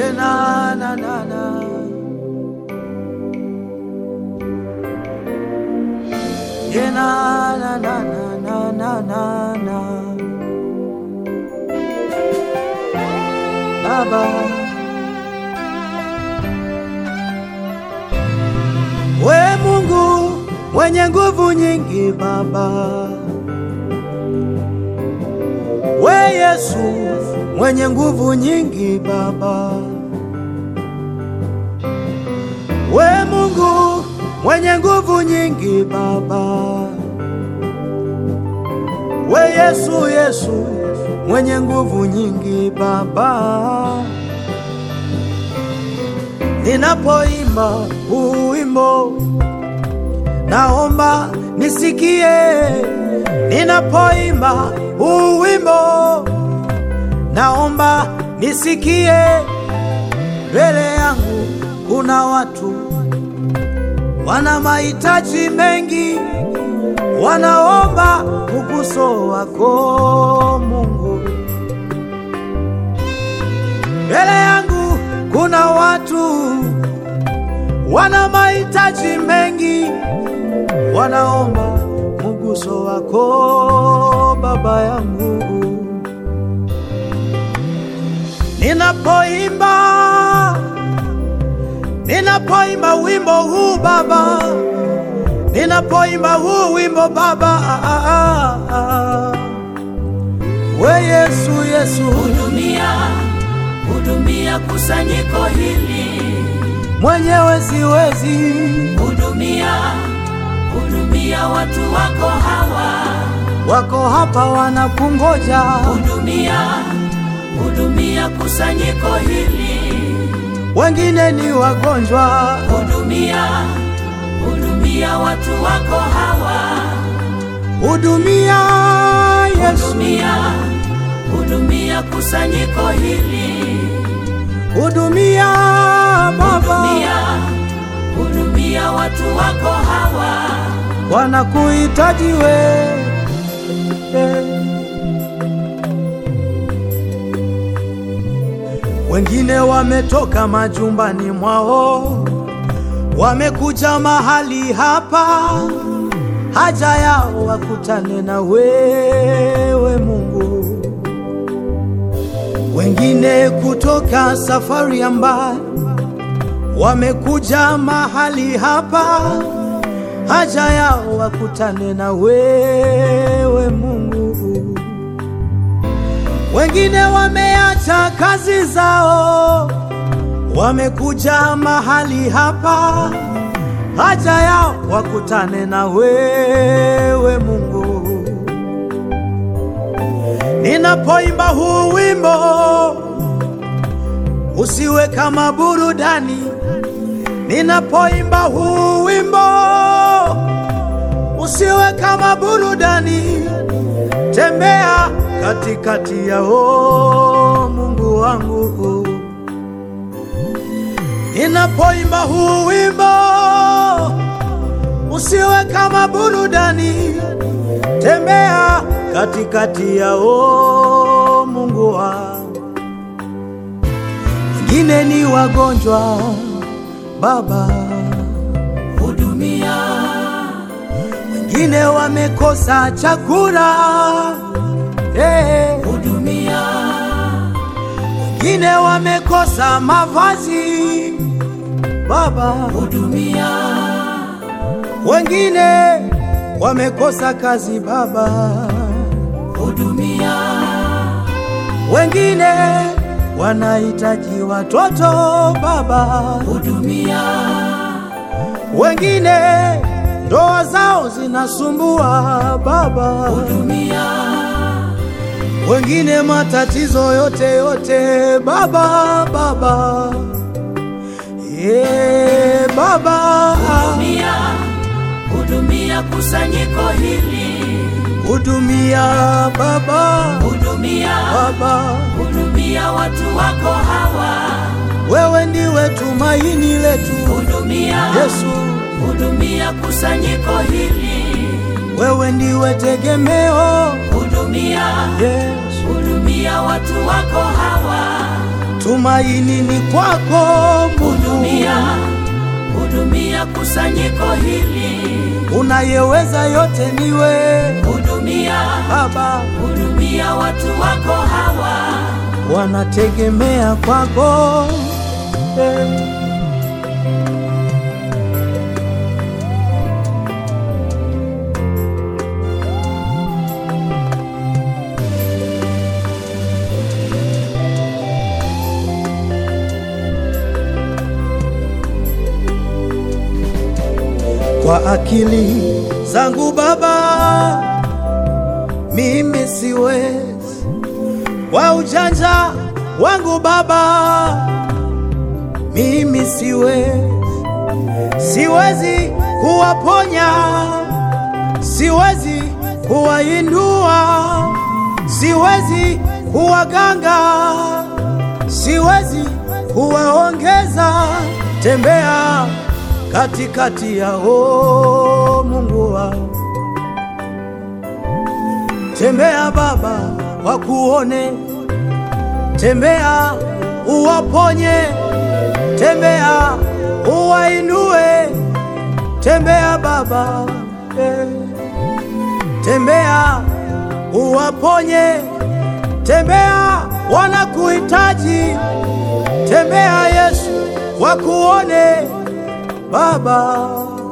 Yeah, na, na, na, na. Yeah, na, na, na, na, na, na, na. Baba, we Mungu mwenye nguvu nyingi, Baba, we Yesu mwenye nguvu nyingi, Baba, we Mungu mwenye nguvu nyingi, Baba, we Yesu, Yesu mwenye nguvu nyingi, Baba. Ninapoimba huu wimbo, naomba nisikie. Ninapoimba huu wimbo, naomba nisikie. Mbele yangu kuna watu wana mahitaji mengi, wanaomba uguso wako Mungu. Mbele yangu kuna watu wana mahitaji mengi, wanaomba mguso wako Baba yangu. Ninapoimba, ninapoimba wimbo huu Baba, ninapoimba huu wimbo Baba, ah, ah, ah. we Yesu, Yesu hudumia hudumia kusanyiko hili mwenyewe siwezi, hudumia hudumia watu wako hawa wako hapa wanakungoja, hudumia hudumia kusanyiko hili wengine ni wagonjwa, hudumia hudumia watu wako hawa hudumia Yesu, hudumia hudumia kusanyiko hili hudumia Baba, hudumia hudumia watu wako hawa wanakuhitaji we Wengine wametoka majumbani mwao, wamekuja mahali hapa, haja yao wakutane na wewe Mungu. Wengine kutoka safari ya mbali wamekuja mahali hapa, haja yao wakutane na wewe Mungu. Wengine wameacha kazi zao, wamekuja mahali hapa, haja yao wakutane na wewe Mungu. Ninapoimba huu wimbo, usiwe kama burudani. Ninapoimba huu wimbo, usiwe kama burudani. Tembea katikati yao, Mungu wangu. Ninapoimba huu wimbo, usiwe kama burudani. Tembea katikati yao, Mungu wangu. Wengine ni wagonjwa, Baba, hudumia wengine wamekosa chakula, eh, hudumia wengine wamekosa mavazi, Baba, hudumia wengine wamekosa kazi, Baba, hudumia wengine wanahitaji watoto, Baba, hudumia wengine ndoa zao zinasumbua, Baba, hudumia wengine matatizo yote yote, Baba, Baba, yeah, Baba, hudumia hudumia kusanyiko hili hudumia Baba, hudumia Baba, hudumia watu wako hawa wewe ndiwe tumaini letu, hudumia Yesu, hudumia kusanyiko hili wewe ndiwe tegemeo, hudumia Yesu, hudumia watu wako hawa tumaini ni kwako Mungu, hudumia, hudumia kusanyiko hili, unayeweza yote niwe hudumia, Baba, hudumia watu wako hawa, wanategemea kwako eh. kwa akili zangu Baba, mimi siwezi, kwa ujanja wangu Baba, mimi siwezi, siwezi kuwaponya, siwezi kuwainua, siwezi kuwaganga, siwezi kuwaongeza. Tembea katikati yao, Mungu wangu, tembea Baba, wakuone, tembea uwaponye, tembea uwainue, tembea Baba eh. tembea uwaponye, tembea wanakuhitaji, tembea Yesu, wakuone Baba,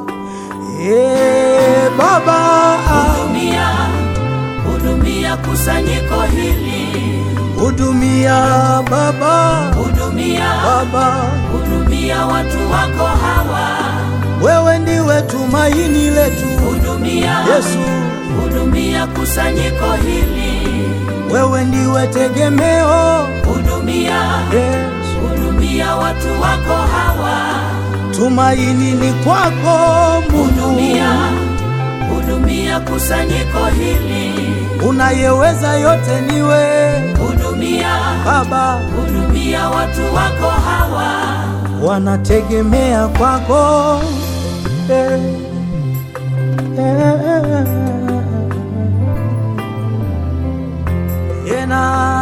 eh, Baba, hudumia, hudumia kusanyiko hili, hudumia Baba, hudumia, Baba, hudumia watu wako hawa, wewe ndiwe tumaini letu hudumia, Yesu, hudumia kusanyiko hili, wewe ndiwe tegemeo hudumia, Yesu, hudumia watu wako hawa, tumaini ni kwako Mungu, hudumia, hudumia kusanyiko hili, unayeweza yote niwe hudumia, Baba, hudumia watu wako hawa, wanategemea kwako eh, eh, eh, eh. Yeah, na